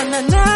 na na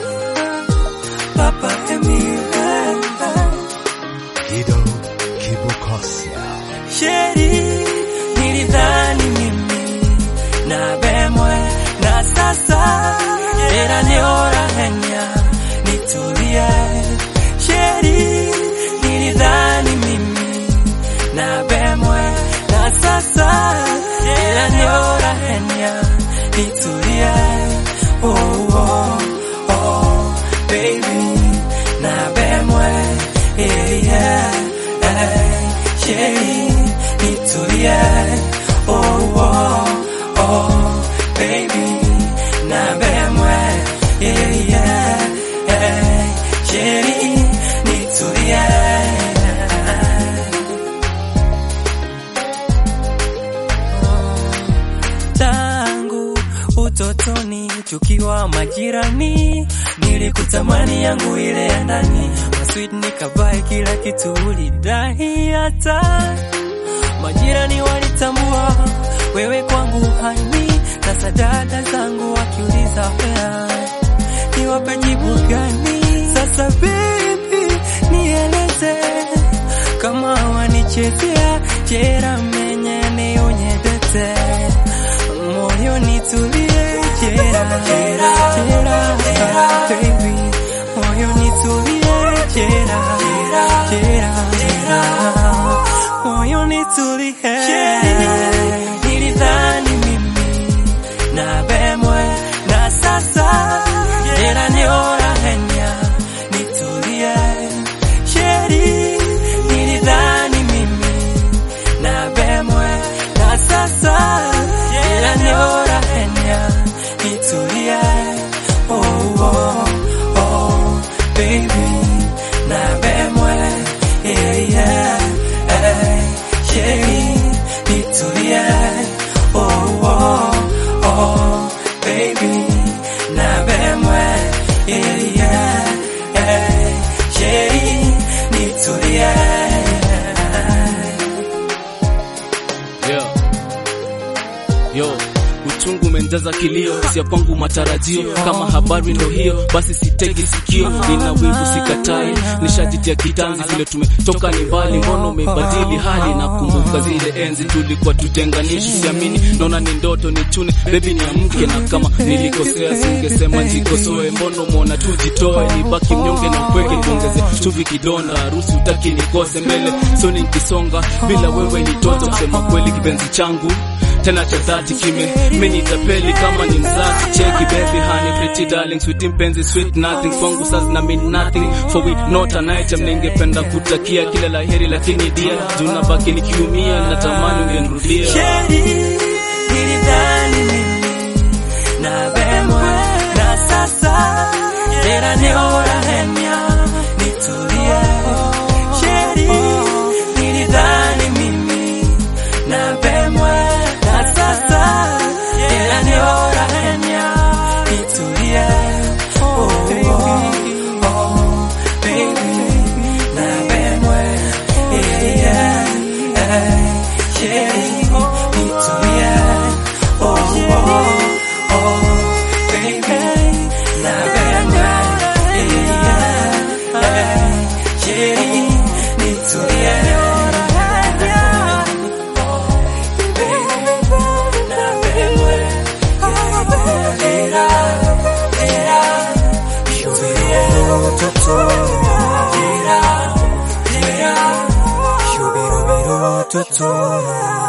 Papa Emile Kido Kibukosia. Sheri nilidhani mimi na bemwe na sasa era niora henya nitulie Sheri nilidhani mimi na bemwe na sasa era niora henya nitulie oh oh oh baby na bemwe yeah yeah hey, Sheri nitulie oh oh oh baby na bemwe yeah yeah hey, Sheri nitulie tangu utotoni tukiwa majirani, nilikutamani yangu ile ya ndani, masweet nikabae kila kitu ulidai, hata majirani walitambua wewe kwangu hani, sasa dada zangu wakiuliza wea niwape jibu gani? Sasa baby, nieleze kama wanichezea jera menye nionyedete moyo nitulie jera jera jera baby moyo nitulie jera jera jera moyo nitulie nilidhani mimi na bemwe na sasa jera niora henya nitulie sheri nilidhani mimi na bemwe na sasa jera niora henya nitulie oh oh oh baby na bemwe yeah yeah hey, sheri nitulie oh oh oh baby na bemwe yeah yeah hey, sheri nitulie Yeah. Yo, uchungu umenjaza kilio, sia kwangu matarajio. Kama habari ndo hiyo, basi sitegi sikio. Nina wivu sikatai, nishajitia kitanzi, vile tumetoka ni mbali. Mbona umebadili hali? Nakumbuka zile enzi tulikuwa tutenganishi, siamini, naona ni ndoto, ni chune bebi, niamke. Na kama nilikosea, singesema jikosoe. Mbona umeona tujitoe, nibaki mnyonge na upweke, tuongeze chumvi kidonda, harusi utaki nikose mbele, so nikisonga bila wewe ni toto. Kusema kweli, kipenzi changu tena cha dhati kime menitapeli kama ni mzazi cheki baby honey pretty darling sweet mpenzi sweet nothing kwangu sasa na mean nothing for we not an item ningependa kutakia kila laheri lakini dia tunabaki nikiumia natamani ungenirudia Sheri, nilidhani mimi na bemwe na sasa jera niora henya nitulie. Sheri, nilidhani mimi na bemwe na sasa jera niora henya nitulie. Oh, oh, oh, baby, na bemwe, yeah, yeah, hey, Sheri, nitulie. Oh, oh, oh, baby, na bemwe, yeah, yeah, hey, Sheri, nitulie. Toto